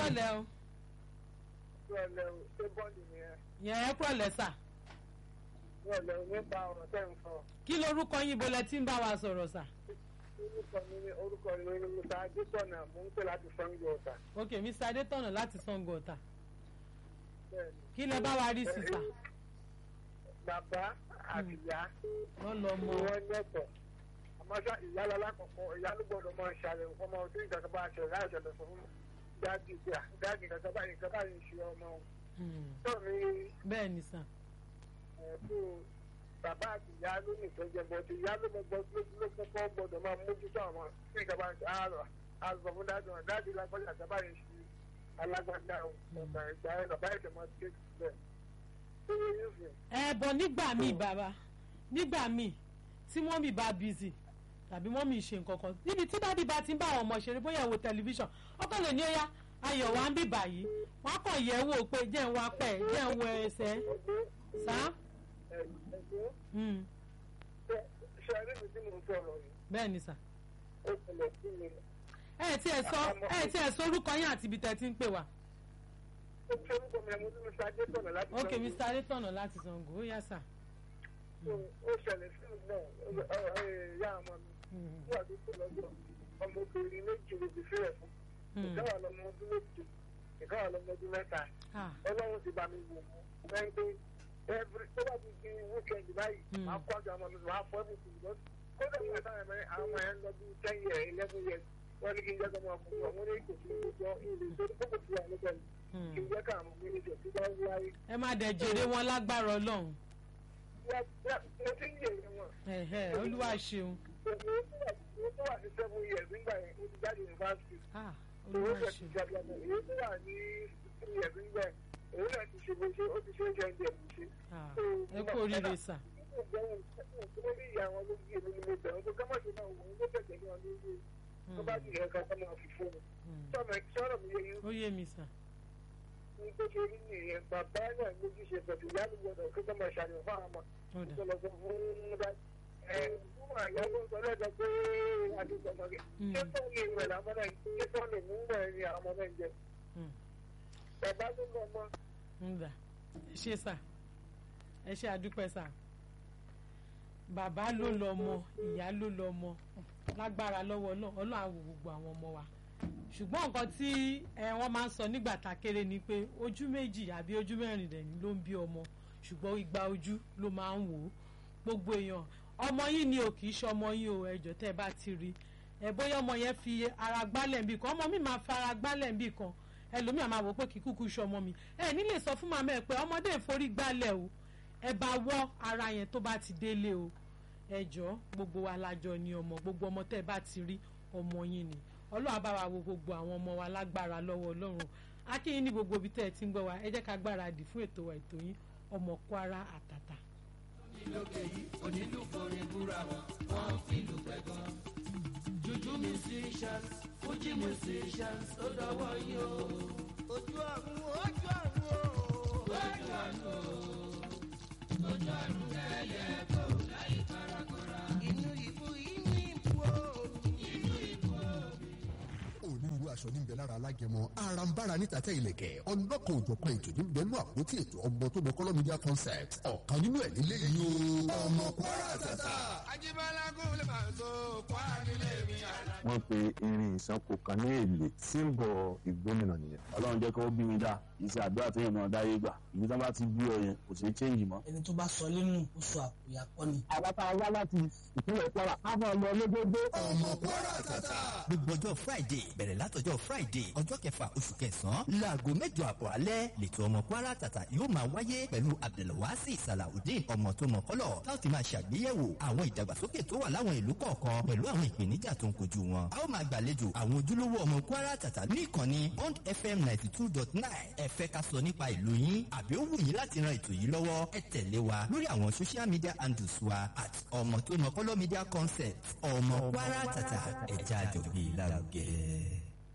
kúrọ̀lẹ́ o Ìrọ̀lẹ́ o, ṣé bọ́ọ̀lù nìyẹn? yẹn ẹ kúrọ̀lẹ́ sà Ìrọ̀lẹ́ o nípa ọ̀rọ̀ tẹ́ ń sọ. kí lorúkọ yín ibo lẹ ti ń bá wa sọ̀rọ̀ sà Orúkọ mi ni orúkọ mi ni Musa Adétọ̀nà, mò ń pè láti Sango Ọ̀tà. ok mr adétọ̀nà láti sango ọ̀tà Bẹ́ẹ̀ni. kí lẹ bá wa rí sí sà Bàbá àti ìyá wọ́n lọ ni mọ wọ́n lẹ́tọ̀. Àmọ́ ṣá ìyá lọ lákọ̀ọ́kọ́, ìyá ló gbọ́dọ̀ máa ṣàlẹ̀ fún ọmọ ọdún ìjọba bá ṣẹlẹ̀ láì ṣẹlẹ̀ fún dáàdì ìgbà dáàdì kankan báyìí nǹkan báyìí ń ṣe ọmọ wọn. Hmm, Tó mi bẹ́ẹ̀ ni sà ẹ̀ fún bàbá àti ìyá ló ní ìtọ́jú bọ́ ti ìyá ló mọ gbọ́ ló kọ́kọ́ gbọ́dọ̀ máa mójútó àwọn tí ìjọba ń ṣe àárọ̀ àzọ̀ fún dáàdì wọn dáàdì lágbájá àti báyìí ṣe alágbádá ọ̀gá ìgbà ẹ̀ bàbá ìṣẹ̀ máa ké sílẹ̀. Tó yẹ yín sìn. ẹ bọ nígbà míì bàbá nígbà míì tí mọ́mì bá busy tàbí mọ́mì ṣe nǹkan kan níbi tí dádì bá ti ń bá àwọn ọmọ ṣeré bóyá wo tẹlifíṣàn ọkọ lè ní ọyá ayọ̀ wa ń bì báyìí wọ́n á kàn yẹ̀ ẹ́ wò pé jẹ́ ń wá pẹ́ jẹ́ ń wo ẹsẹ̀ Ẹgbẹ́ sá ẹgbẹ́ Hmm, ṣe ẹrí mi tí mo ń sọ̀rọ̀ yìí bẹ́ẹ̀ ni sà ó ṣẹlẹ̀ sí mi. ẹ tí ẹ sọ ẹ tí ẹ sọ orúkọ yín àti ibi tẹ́ ti ń pè wá ó ṣe orúkọ mi ẹmu tí mo ṣe ajé tọ̀nà láti ok Sango. mr adétọ̀nà láti sango ó yá sà ó ṣẹlẹ̀ sí mi náà ó- ó- ó- ìyá ọmọ mi Hmm, nígbà tó kù lọ́jọ́ ọmọbìnrin méjì ló ti fẹ́rẹ̀ fún hmm, ìkáwà lọmọ ọdún méjì ìkáwà lọmọ ọdún mẹ́ta ah, ọlọ́run ti bá mi wò ó lẹ́yìn pé every tó bá ti di weekend báyìí Mm. máa kó àjọ ọmọ mi máa fọ́ ẹ̀bùn tìlú lọ́sí kódà nígbà táwọn ẹ̀mẹ́ àwọn ọmọ yẹn lọ bí ten years eleven years wọ́n ní kí n jẹ́ kọ́mọ fún wọn wọ́n ní kò sí ìjọ ìlú tó ní kókò sí àwọn ọmọ hmm. kí n jẹ́ káwọn ọmọ mi ní ìjọ tí wọ́n ń wáyé. ẹ má dẹ̀ jèrè wọn lágbára ọlọ́run mo ti ń yèrè wọn ẹ̀hẹ́ olúwa ṣeun èmi tó wà ní seven years nígbà yẹn ó ti jáde yunifásitì ah, owó olúwa tẹ̀ ti ṣeun jáde ọmọ èyí tó wà ní three years nígbà yẹn òun náà ti ṣe bó ṣe ó ti ṣe oúnjẹ ń jẹ bó ṣe. ah, ẹ kú oríire sà lórí ìyá wọn ló gbé mi ni mo bẹ̀rù pé kámọ̀ ṣe máa wò ó ló tẹ̀lé wọn lórí tó bá jìnnà ẹ̀ka ká máa fi fún mi. Hmm, sọ́nà sọ́nà mi yẹ ó yé mi sà ní bó ṣe rí nìyẹn bàbá náà lójú ṣe pẹ̀lú ìyá mi gbọdọ̀ kí ká máa ṣàyẹ̀wò fún àwọn ó ọmọ dà tó lọ sọ fún bá ẹ̀ fún àyà tó ń sọ lẹ́jọ́ pé àdìgbọ̀n Hmm. ṣé tó lè wẹ̀ láwọn náà ṣé tó lè mú wẹ̀ ní àwọn ọmọ náà jẹ. Hmm. bàbá tó lọ mọ ń dà ẹ ṣe sà ẹ ṣe àdúpẹ́ sà bàbá ló lọ mọ ìyá ló lọ mọ lágbára lọ́wọ́ náà ọlọ́run á wo gbogbo àwọn ọmọ wa ṣùgbọ́n nǹkan tí ẹ wọ́n máa ń sọ nígbà tá a kéré ni pé ojú méjì àbí ojú mẹ́rin dẹ̀ ni ló ń bí ọmọ ṣùgbọ́n igba ojú ló máa ń wò ó gbogbo èèyàn ọmọ yín ni ò kì í ṣọmọ yín o ẹjọ́ tẹ́ ẹ bá ti rí ẹ bóyá ọmọ yẹn fi ara gbálẹ̀ níbì kan ọmọ mi máa fara gbálẹ̀ níbì kan ẹlòmíà máa wò pé kì í kúkú ṣọmọ mi ẹ nílè sọ fún màmá ẹ pé ọmọdé ìforí gbálẹ̀ o ẹ bá wọ́ ara yẹn tó bá ti délé o ẹ jọ gbogbo wa lájọ ni ọmọ gbogbo ọmọ tẹ́ ẹ bá ti rí ọmọ yín ni ọlọ́run á bá wa wo gbogbo àwọn ọmọ wa lágbára lọ́wọ́ ọlọ́run akínyìn ní gbogbo ibi tẹ́ ẹ ti ń gbọ́ wa ẹ jẹ́ ká gbáradì fún ètò wa ètò yín ọmọ Kwara àtàtà. lókè yìí onílù forin búra wọn wọn fi lù pẹ̀gàn. juju musicians fuji musicians ó dọwọ́ yín o. ojú ọ̀run ojú ọ̀run o. ojú àánú o ojú àánú lẹ́yẹ kó láyé kárakọ́ra. inú ìbú inú ìbú o. inú ikú omi. onírúurú aṣọ níbẹ̀ lára alágẹmọ arambara níta tẹ ilẹ̀kẹ̀ ọlọ́kan òjọ̀kan ètò níbẹ̀ nú àpótí ètò ọmọ tó mọ kọ́lọ́ media concept ọ̀kan nínú ẹ̀ nílé yìí o ọmọ Kwara àtàtà. Ajíbọ́lá kún lè máa so kwara nílé mi àná. wọ́n pe irin ìsanko kan ní èlé símbọ̀ ìgbómìnà nìyẹn. ọlọ́run jẹ́ kó bí mi dá iṣẹ́ àdúrà tó yẹn náà dáyé gbà ibi tí wọ́n bá ti bí ọ yẹn kò sí change mọ́. ẹni tó bá sọ nínú oṣù àpòyà kọ́ ni. àbáta wá láti ìpínlẹ̀ Kwara á máa lọ lójoojó. ọmọ Kwara àtàtà. gbogbo ọjọ́ friday bẹ̀rẹ̀ látọjọ́ friday ọjọ́ kẹfà oṣù kẹsàn-án láago mẹ́jọ àbọ̀ alẹ́ lẹ́tọ̀ ọmọ kwara tàtà yóò máa wáyé pẹ̀lú abdulwasi salawudeen ọmọ tó mọ kọ́lọ̀ tá ó ti máa ṣàgbéyẹ̀wò àwọn ìdàgbàsókè tó wà láwọn ìlú kọ̀ọ̀kan pẹ̀lú àwọn ìpèníjà tó ń kojú wọn. a ó máa gbàlejò àwọn ojúlówó ọmọ kwara tàtà ní ìkànnì bond fm ninety two dot nine ẹ fẹ́ ká sọ nípa ìlú yín àbí ó wù yín láti ran ètò yìí lọ́wọ́ ẹ tẹ̀lé wa lórí àwọn social media handles wa at ọmọ tó mọ kọ́lọ́ media concept ọmọ kwara tàtà ẹ̀já àjọgbé lárugẹ.